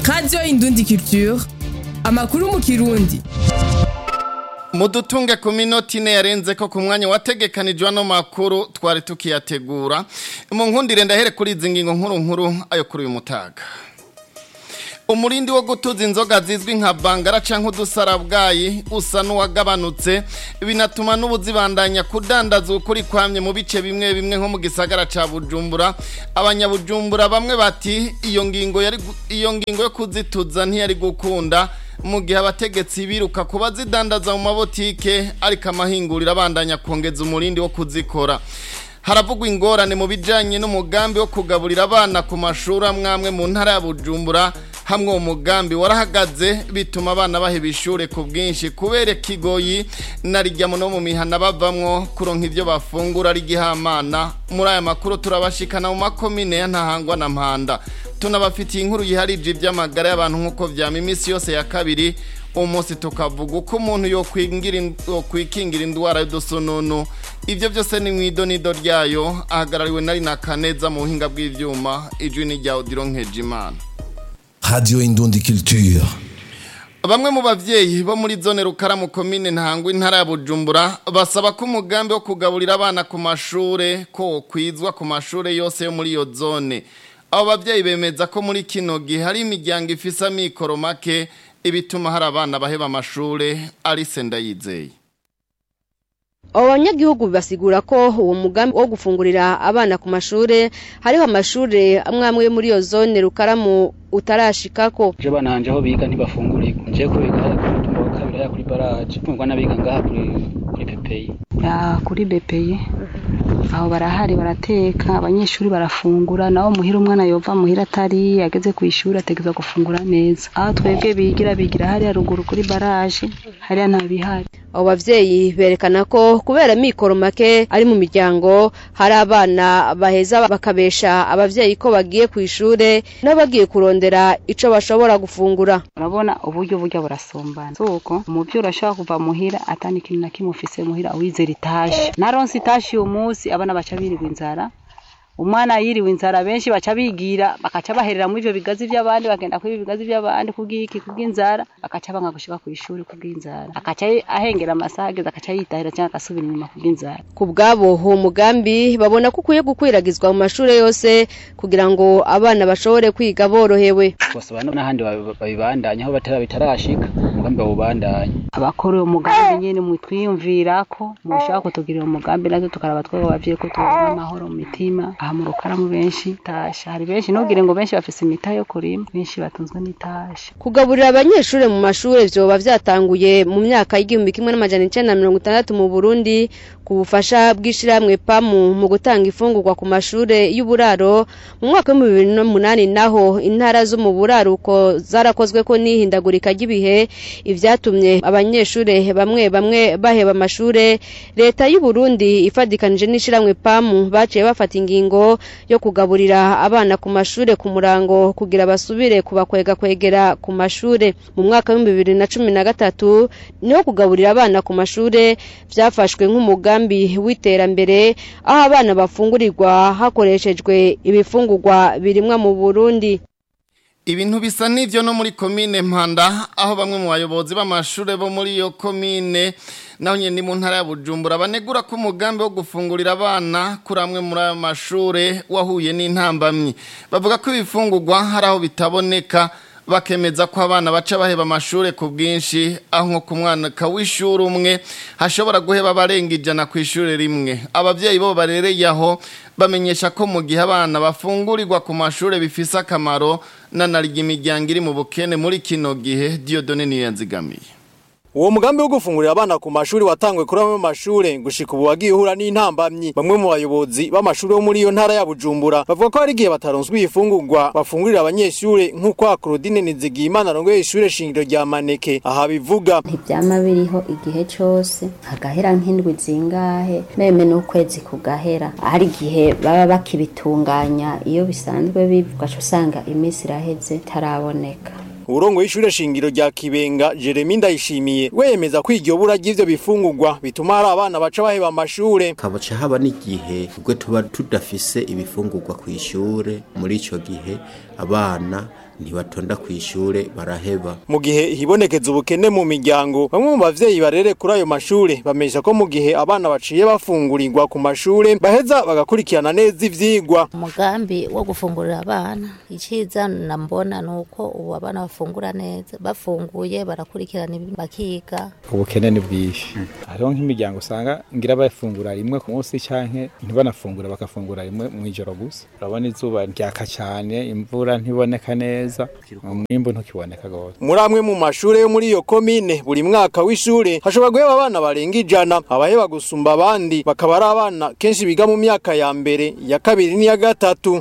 radiyo indundi culture amakuru mu kirundi mudutunge ku minota ine yarenze ko ku mwanya wategekanijwe ano makuru twari tukiyategura mu nkundire ndahere kuri izi ngingo nkuru nkuru ayo kuri uyu mutaga umurindi wo gutuza inzoga zizwi nka bangara canke udusarabwayi usa n'uwagabanutse binatuma n'ubuzibandanya kudandaza ukuri kwamye mu bice bimwe bimwe nko mu gisagara ca Bujumbura abanyabujumbura bamwe bati iyo ngingo yari iyo ngingo yo kuzituza ntiyari gukunda mu gihe abategetsi biruka kuba zidandaza mu mabotike ariko amahinguriro abandanya kongeza umurindi wo kuzikora haravugwa ingorane mu bijanye n'umugambi wo kugaburira abana ku mashuri amwamwe mu ntara ya Bujumbura hamwe uwo mugambi warahagaze bituma abana baheba ishure ku bwinshi kubera kigoyi na rijya no mu mihana bavamwo kuronka ivyo bafungura ari gihamana muri aya makuru turabashikana mu makomine ya ntahangwa na mpanda tunabafitiye inkuru yiharije ivy'amagara y'abantu nk'uko vyama imisi yose ya kabiri umunsi tukavuga uko umuntu yokwikingira indwara y'udusununu ivyo vyose ni mw'idonido ryayo ahagarariwe nari na kaneza mu buhinga bw'ivyuma ijwi ni rya odiro nkejimana Radio Indundi Culture. Bamwe mu bavyeyi bo muri zone Rukaramu komine Ntangwa intara ya Bujumbura basaba ko umugambi wo kugaburira abana ku mashure ko kwizwa ku mashure yose yo muri iyo zone. Abo bavyeyi bemeza ko muri kino gihe hari imiryango ifise amikoro make ibituma hari abana baheba amashure ari senda yizeye. abo banyagihugu basigura ko uwo mugambi wo gufungurira abana ku mashure hariho amashure amwe amwe muri iyo zone rukaramu utarashikako je bana hanje aho biga ntibafungurirwa nje ko biga umutumba wa kabiri ya kuri baraje kumva n'abiga ngaha kuri kuri pepeyi ya kuri bepeyi aho barahari barateka abanyeshuri barafungura naho muhira umwana yova muhira atari ageze ku ishuri ategeza gufungura neza aho twebwe bigira bigira hariya ruguru kuri baraje hariya nta bihari abo bavyeyi berekana ko kubera mikoro make ari mu miryango hari abana baheza bakabesha abavyeyi ko bagiye ku ishure n'abagiye kurondera ico bashobora gufungura urabona uburyo burya burasombana suko umuvyeyi urashobora kuva muhira atani ikintu na kimwe ufise muhira wizera itashe naronse itashe uyu munsi abana baca birirwa inzara umwana yiriwe inzara benshi baca bigira bakaca baherera muri ivyo bigazi vy'abandi bagenda kuri bigazi vy'abandi kubw'iki kubw'inzara bakaca banga gushika ku ishuri kubw'inzara akaca ahengera amasaha ageze akaca yitahira cyangwa agasubira inyuma kubw'inzara ku bwabo uwo mugambi babona ko ukwiye gukwiragizwa mu mashure yose kugira ngo abana bashobore kwiga borohewe bose bana n'ahandi babibandanya aho batara bitarashika umugambi bawubandanya abakora uwo mugambi nyene mutwiyumvirako mushaka kutugirira umugambi natwe tukaraba twebwe abavyeyi ko tubona amahoro mu mitima aha mu rukaramu benshi tasha hari benshi ntugire ngo benshi bafise imita yo kurima benshi batunzwe n'itasha kugaburira abanyeshure mu mashure vyoba vyatanguye mu myaka y'igihumbi kimwe n'amajana icenda na mirongo itandatu mu burundi ku bufasha bw'ishirahamwe pamu mu gutanga ifungurwa ku mashure y'uburaro mu mwaka w'ibihumbi bibiri n'umunani naho intara zo mu buraruko zarakozweko n'ihindagurika ry'ibihe ivyatumye abanyeshure bamwe bamwe baheba amashure leta y'u Burundi ifadikanije n'ishirahamwe pamu baciye bafata ingingo yo kugaburira abana ku mashure ku murango kugira basubire kubakwega kwegera ku mashure mu mwaka w'ibihumbi bibiri na cumi na gatatu niho kugaburira abana ku mashure vyafashwe nk'umugambi w'iterambere aho abana bafungurirwa hakoreshejwe ibifungurwa birimwa mu Burundi Ibintu bisa n'ivyo no muri komine Mpanda aho bamwe mu bayobozi b'amashure bo muri iyo komine naho nyene mu ntara ya Bujumbura banegura ko umugambi wo gufungurira abana kuri amwe muri ayo mashure wahuye n'intambamyi bavuga ko ibifungurwa hari aho bitaboneka bakemeza ko abana baca baheba amashure ku bwinshi aho nko ku mwaka w'ishuri umwe hashobora guheba abarenga ijana ku ishure rimwe abavyeyi bo barereye aho bamenyesha ko mu gihe abana bafungurirwa ku mashure bifise akamaro nanarya imiryango iri mu bukene muri kino gihe Dieudonne niyo yanzigamiye Uwo mugambi wo gufungurira abana ku mashuri watangwe kuri amwe mashure gushika ubu wagiye uhura n'intambamyi bamwe mu bayobozi b'amashuri yo muri iyo ntara ya Bujumbura bavuga ko hari igihe bataronswa ifungurwa bafungurira abanyeshure nk'uko Claudine Nizigiyimana arongoye ishure shingiro rya Maneke aha bivuga ntivyama biriho igihe cose hagahera nk'indwi zingahe meme n'ukwezi kugahera hari igihe baba bakibitunganya iyo bisanzwe bivuga usanga iminsi iraheze taraboneka Urongo y'ishure shingiro rya Kibenga Jeremy Ndayishimiye wemeza ko iryo bura ry'ivyo bifungurwa bituma hari abana baca baheba amashure kabaca haba n'igihe ubwo tuba tudafise ibifungurwa ku ishure muri ico gihe abana ntibatonda ku ishure baraheba mu gihe hibonekeza ubukene mu miryango bamwe mu bavyeyi barere kuri ayo mashure bamesha ko mu gihe abana baciye bafungurirwa ku mashure baheza bagakurikirana neza ivyigwa umugambi wo gufungurira abana iciza nambona nuko ubu abana bafungura neza bafunguye barakurikirana ibintu bakiga ubukene ni bwinshi hariho nk'imiryango usanga ngira bafungura rimwe ku munsi canke ntibanafungura bakafungura rimwe mw'ijoro gusa urabona izuba ryaka cane imvura ntiboneka neza umwimbu ntukiboneka gose muri amwe mu mashure yo muri iyo komine buri mwaka w'ishure hashobora guheba abana barenga ijana abaheba gusumba abandi bakaba ari abana kenshi biga mu myaka ya mbere ya kabiri n'iya gatatu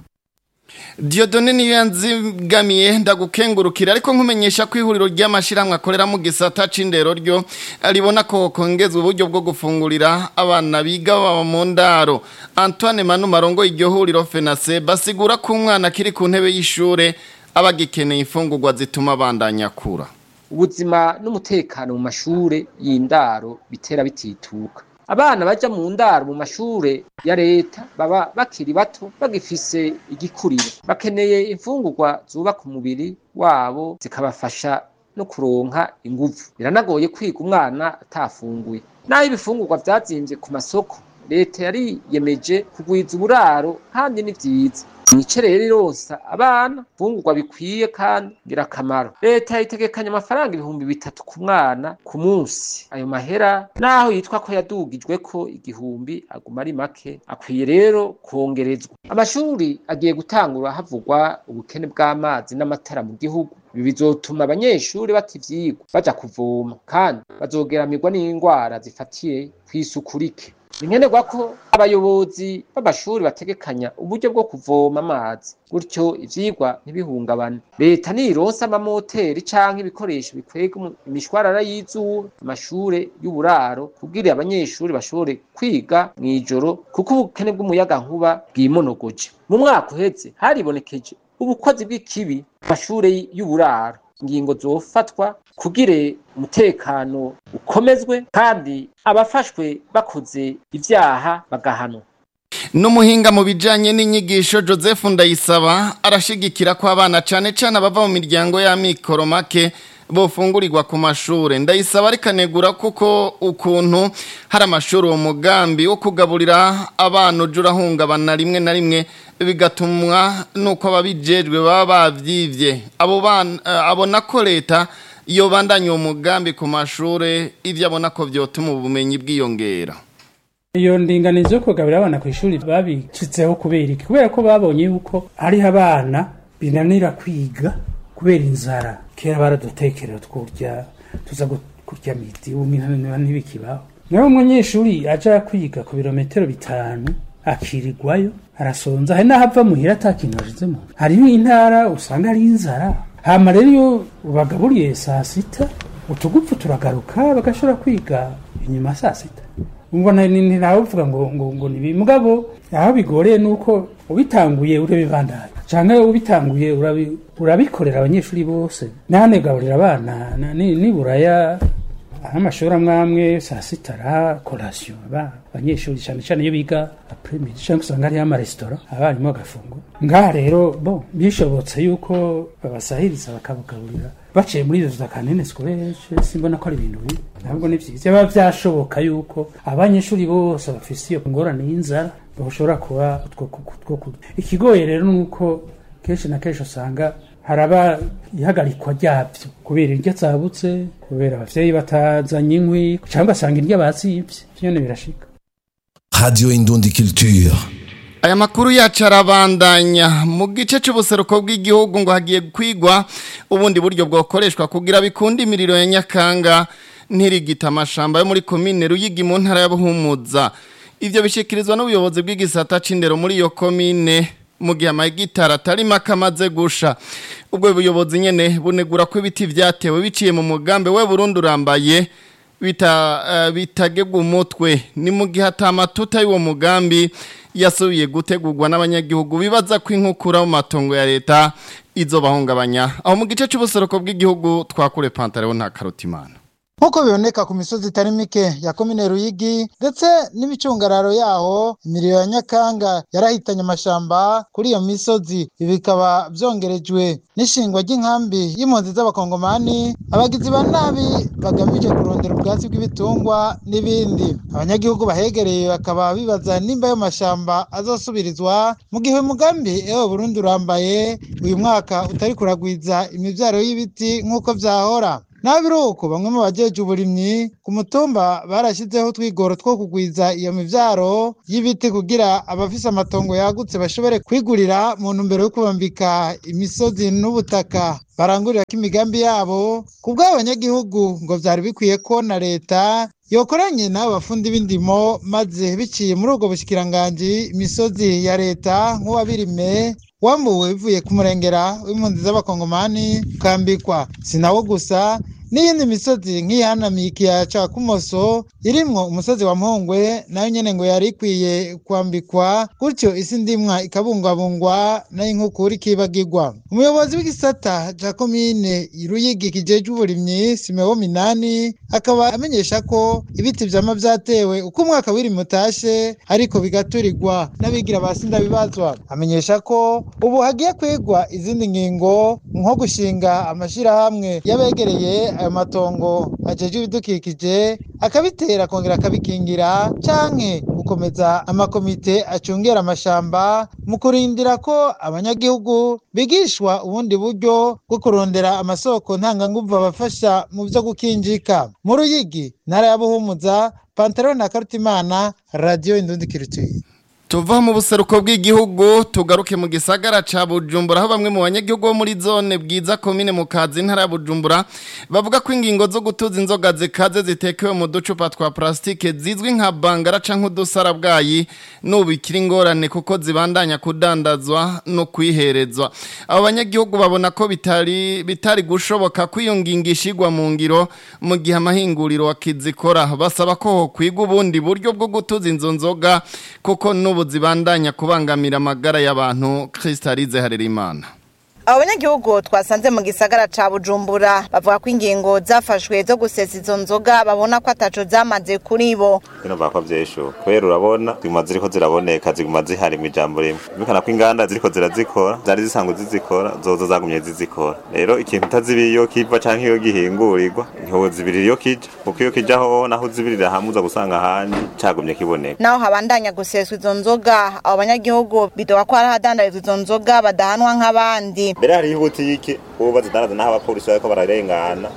Diodone niyo yanzigamiye ndagukengurukira ariko nkumenyesha ko ihuriro ry'amashiramwe akorera mu gisata c'indero ryo ribona ko kongezwa uburyo bwo gufungurira abana biga baba mu ndaro Antoine Manu Marongo iryo huriro FENASE basigura ko umwana kiri ku ntebe y'ishure abagikeneye imfungurwa zituma bandanya kura ubuzima n'umutekano mu mashure y'indaro bitera bitituka abana baja mu ndaro mu mashure ya leta baba bakiri bato bagifise igikuriro bakeneye imfungurwa zubaka umubiri wabo zikabafasha no kuronka inguvu biranagoye kwiga umwana atafunguye naho ibifungurwa vyazimvye ku masoko leta yariyemeje kugwiza uburaro kandi ni vyiza nice rero ironsa abana fungurwa bikwiye kandi ngirakamaro leta yitegekanya amafaranga ibihumbi bitatu ku mwana ku munsi ayo mahera naho yitwa ko yadugijwe ko igihumbi aguma ari make akwiye rero kongerezwa amashuri agiye gutangura havugwa ubukene bw'amazi n'amatara mu gihugu ibi bizotuma abanyeshuri bata ivyigwa baja kuvoma kandi bazogeramirwa n'indwara zifatiye kw'isuku rike ni nkenerwa ko abayobozi b'amashuri bategekanya uburyo bwo kuvoma amazi gutyo ivyigwa ntibihungabane leta nironsa amamoteri canke ibikoresho bikwega imishwarara y'izuba amashure y'uburaro kugira abanyeshuri bashobore kwiga mw'ijoro kuko ubukene bw'umuyagankuba bwimonogoje mu mwaka uheze haribonekeje ubukozi bw'ikibi amashure y'uburaro ingingo zofatwa kugire umutekano ukomezwe kandi abafashwe bakoze ivyaha bagahanwa Numuhinga mu bijanye n'inyigisho Joseph Ndayisaba arashigikira ko abana cane cane abava mu miryango ya mikoro make bofungurirwa ku mashure ndayisaba arikanegura kuko ukuntu hari amashuri uwo mugambi wo kugaburira abana ujura hungabana rimwe na rimwe bigatumwa nuko ababijejwe baba bavyivye abo bana abona ko leta iyo bandanye uwo mugambi ku mashure ivyo abona ko vyotuma ubumenyi bwiyongera iyo ndinganizo yo kugaburira abana ku ishuri babicitseho kubera iki kubera ko babonye yuko hariho abana binanira kwiga kubera inzara kera baradutekerera twurya tuza kurya miti ubu ntibikibaho nawe umunyeshuri aja kwiga ku birometero bitanu akirirwayo arasonza hari n'aho ava muhira ata kintu ashizemo hariho intara usanga ari inzara hama rero iyo ubagaburiye saa sita utugupfu turagaruka bagashobora kwiga inyuma saa sita mbona ntawe uvuga ngo ngo ngo ni mugabo aho bigoreye nuko ubitanguye urabibandanya canke ubitanguye urabikorera abanyeshuri bose ntanegaburira abana niburaya amashuri amwe amwe saa sita ara korasiyo abanyeshuri cyane cyane iyo biga apremidi cyangwa usanga hariho amaresitora abarimu bagafungura ngaha rero bo bishobotse yuko babasahiriza bakabagaburira baciye muri izo za kanene sikoreshe simbona ko ari ibintu bibi ntabwo ni byiza biba byashoboka yuko abanyeshuri bose bafise iyo ngorane y'inzara bashobora kuba utwo kurya ikigoye rero ni uko kenshi na kenshi usanga haraba ihagarikwa ryabyo kubera iryo atsabutse kubera abavyeyi batazanye inkwi cyangwa ugasanga iryo bazibye vyone birashika Radio Indundi Culture. Aya makuru yacu arabandanya mu gice c'ubuseruko bw'igihugu ngo hagiye kwigwa ubundi buryo bwokoreshwa kugira bikunde imiriro ya Nyakanga ntirigita amashamba yo muri komine Ruyigi mu ntara ya Buhumuza ivyo bishikirizwa n'ubuyobozi bw'igisata c'indero muri iyo komine mu gihe amagitara atari make amaze gusha ubwo buyobozi nyene bunegura ko ibiti vyatewe biciye mu mugambi we Burundi urambaye bita uh, bitagegwa umutwe ni mu gihe atamatuta y'uwo mugambi yasubiye gutegurwa n'abanyagihugu bibaza ko inkukura mu matongo ya leta izo bahungabanya aho mu gice cy'ubuseruko bw'igihugu twakure pantaro nta karutimana nk'uko biboneka ku misozi itari mike ya komine ruyigi ndetse n'imicungararo yaho imiriro ya nyakanga yarahitanye amashamba kuri iyo misozi ibi bikaba byongerejwe n'ishingwa ry'inkambi y'impunzi z'abakongomani abagizi ba nabi bagamije kurondera ubwatsi bw'ibitungwa n'ibindi abanyagihugu bahegereye bakaba bibaza nimba ayo mashamba azosubirizwa mu gihe umugambi ewe burundi urambaye uyu mwaka utari kuragwiza imibyaro y'ibiti nk'uko byahora naho biri uko bamwe mu bajeje uburimyi ku mutumba barashyizeho utwigoro two kugwiza iyo mivyaro y'ibiti kugira abafise amatongo yagutse bashobore kwigurira mu ntumbero yo kubambika imisozi n'ubutaka barangurira ko imigambi yabo ku bw'abanyagihugu ngo vyari bikwiye ko na leta yokoranye n'abo bafundi b'indimo maze biciye muri ubwo bushikiranganji imisozi ya leta nk'uwabirime wambuwe bivuye ku murengera w'impunzi z'abakongomani ukambikwa si nawo gusa n'iyindi misozi nk'iyihanamiye ikiyaya ca kumoso irimwo umusozi wa mpongwe nayo nyene ngo yari ikwiye kwambikwa gutyo isi ndimwa ikabungwabungwa nayo inkukura ikibagirwa umuyobozi w'igisata ca komine ruyigi kijejwe uburimyi simewo minani akaba amenyesha ko ibiti vyama vyatewe uko umwaka w'irimi utashe ariko bigaturirwa n'abigira ba sindabibazwa amenyesha ko ubu hagiye kwigwa izindi ngingo nko gushinga amashirahamwe y'abegereye ayo matongo ajejwe ibidukikije akabitera akongera akabikingira canke gukomeza amakomite acungera amashamba mu kurindira ko abanyagihugu bigishwa ubundi buryo bwo kurondera amasoko ntanganguvu abafasha mu vyo gukinjika mu ruyigi ntara ya buhumuza pantaro na karutimana radiyo indundi kirituye tuva mu buseruko bw'igihugu tugaruke mu gisagara ca Bujumbura aho bamwe mu banyagihugu bo muri zone bwiza komine mu kazi ntara ya Bujumbura bavuga ko ingingo zo gutuza inzoga zikaze zitekewe mu ducupa twa plastike zizwi nka bangara canke udusarabwayi n'ubu ikiri ingorane kuko zibandanya kudandazwa no kwiherezwa abo banyagihugu babona ko bitari bitari gushoboka ko iyo ngingo ishigwa mu ngiro mu gihe amahinguriro wakizikora basaba ko hokwigwa ubundi buryo bwo gutuza inzo nzoga kuko n'ubu zibandanya kubangamira amagara y'abantu Kristalize Harerimana abo banyagihugu twasanze mu gisagara ca bujumbura bavuga ko ingingo zafashwe zo gusesa izo nzoga babona ko ataco zamaze kuri bo bino bako vyesho kubera urabona ziguma ziriko ziraboneka ziguma zihari mu ijambo rimwe bikana ko inganda ziriko zirazikora zari zisanzwe zizikora zozo zagumye zizikora rero ikintu utazibiye iyo kiva canke iyo gihingurirwa ntihozibirira iyo kija kuko iyo kija ho naho uzibirira hamwe uza gusanga ahandi cagumye kiboneka naho habandanya guseswa izo nzoga abo banyagihugu bidoga ko hari ahadandarizwa izo nzoga badahanwa nk'abandi mbere hariho ibutike ubu bazidandaza n'aho abapolisi bariko bararengana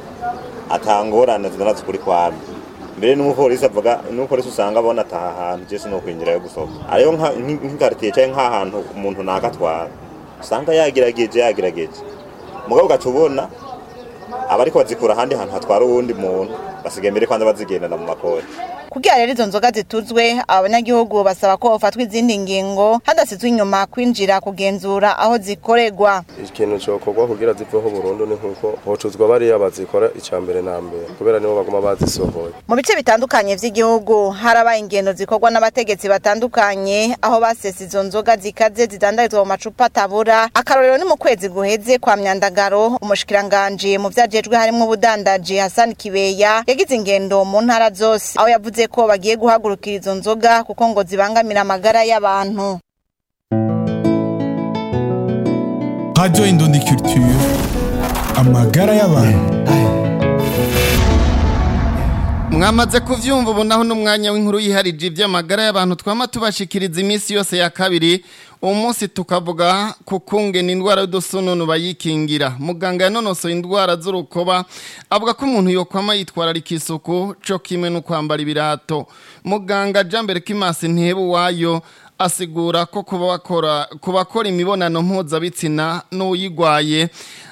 atangorane zidandaza ukuri kwami mbere n'umupolisi avuga n'umupolisi usanga abona ataha hantu je sinokwinjira yo gusohoka ariyo nk'ikaritiye canke nk'ahantu umuntu nakatwara usanga yagerageje yagerageje mugabo ugaca ubona abariko bazikura ahandi hantu hatwara uwundi muntu basigaye mbere kwanza bazigendana mu makori kugira rero izo nzoga zituzwe abanyagihugu basaba ko hofatwa izindi ngingo hadasizwe inyuma kwinjira kugenzura aho zikorerwa ikintu cokorwa kugira ziveho burundu ni nkuko hocuzwa bariya bazikora ica mbere na mbere kubera nibo baguma bazisohoye mu bice bitandukanye vy'igihugu harabaye ingendo zikorwa n'abategetsi batandukanye aho basesa izo nzoga zikaze zidandarizwa mu macupa atabura akarorero ni mu kwezi guheze kwa myandagaro umushikiranganji mu vyajejwe harimwo ubudandaji Hassan Kibeya yagize ingendo mu ntara zose aho yavuze ko bagiye guhagurukira izo nzoga kuko ngo zibangamira amagara y'abantu Radio Indundi Culture amagara y'abantu mwamaze kuvyumva ubu naho n'umwanya w'inkuru yiharije iby'amagara y'abantu twama tubashikiriza iminsi yose ya kabiri uwo munsi tukavuga ku kungena indwara y'udusununu bayikingira muganga yanonosoye indwara z'urukoba avuga ko umuntu yokwama yitwararika isuku cyo kimwe no kwambara ibirato muganga jambere kimasi ntihebu wayo asigura ko ku bakora imibonano mpuzabitsina n'uyigwaye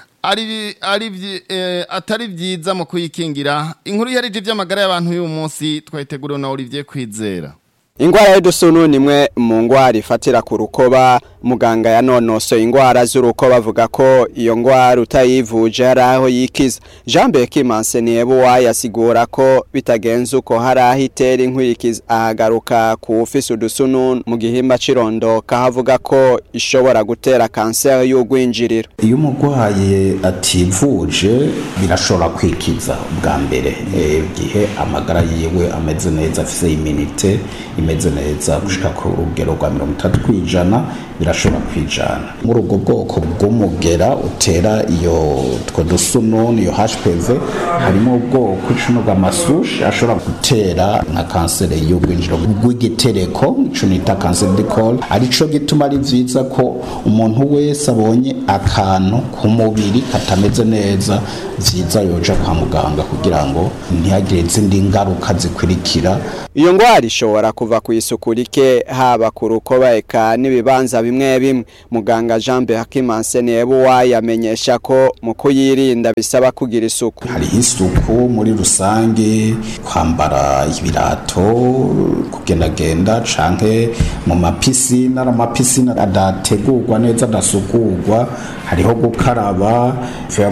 atari byiza mu kuyikingira inkuru yarije iby'amagara y'abantu y'uyu munsi twayiteguriwe na Olivier Kwizera Ingwara y'udusunu nimwe mu ngwara ifatira ku rukoba muganga yanonosoye ingwara z'uruko bavuga ko iyo ngwara utayivuje hari aho yikiza jean bekimanse niyebuwa yasigura ko bitagenze uko hari aho itera inkurikizi ahagaruka ku ufise udusununu mu gihimba c'irondoka havuga ko ishobora gutera kanseri y'ugwinjiriro iyo umurwayi ativuje birashobora kwikiza bwa mbere igihe amagara yiwe ameze neza afise iminite imeze neza gushika ku rugero rwa mirongo itatu kwijana birashobora kwijana muri ubwo bwoko bw'umugera utera iyo two dusununu iyo hpv harimo ubwoko icumi bw'amasushi ashobora gutera nka kanseri y'ubwinjiro bw'igitereko ico nita kanseri de col arico gituma ari vyiza ko umuntu wese abonye akantu ku mubiri katameze neza vyiza yoja kwa muganga kugira ngo ntihagire izindi ngaruka zikurikira iyo ngwara ishobora kuva ku isuku rike haba ku rukoba eka n'ibibanza bimwe bimwe muganga jean behakimanse niyebuwa yamenyesha ko mu kuyirinda bisaba kugira isuku hariho isuku muri rusange kwambara ibirato kugendagenda canke mu mapisine ari amapisine adategurwa neza adasukurwa hariho gukaraba vya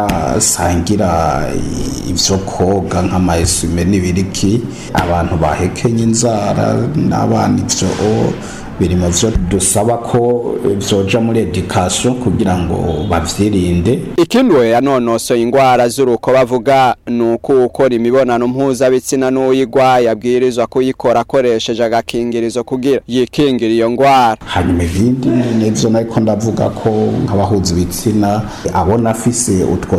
kudasangira ivyo koga nk'amaesume n'ibiriki abantu bahekenye inzara n'abana ivyo biri mu vyo dusaba ko vyoja muri education kugira ngo bavyirinde ikindi we yanonosoye ingwara z'uruko bavuga ni uko ukora imibonano mpuzabitsina n'uyigwaye abwirizwa kuyikora akoresheje agakingirizo kugira yikingira iyo ngwara hanyuma ibindi nivyo nariko ndavuga ko nk'abahuza ibitsina abona afise utwo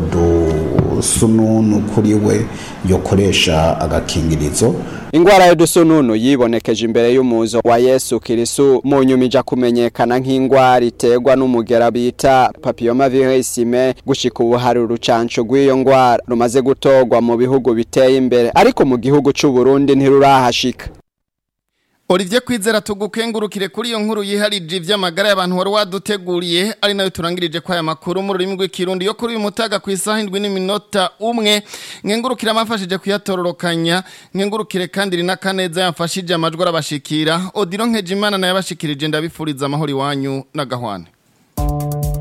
dusununu kuri we yokoresha agakingirizo ingwara y'udusununu yibonekeje imbere y'umuzo wa yesu kirisu mu nyuma ija kumenyekana nk'ingwara iterwa n'umugera bita papilloma virisime gushika ubu hari urucanco rw'iyo ngwara rumaze gutorwa mu bihugu biteye imbere ariko mu gihugu c'u Burundi ntirurahashika Olivier Kwizera tugukengurukire kuri iyo nkuru yiharije ivy'amagara y'abantu wari waduteguriye ari nayo turangirije kwa aya makuru mu rurimi rw'ikirundi yo kuri uyu mutaga ku isaha indwi n'iminota umwe nkengurukire amafashije kuyatororokanya nkengurukire kandi rina kaneza yamfashije amajwi arabashikira Odiro Nkejimana nayo yabashikirije ndabifuriza amahoro iwanyu na gahwane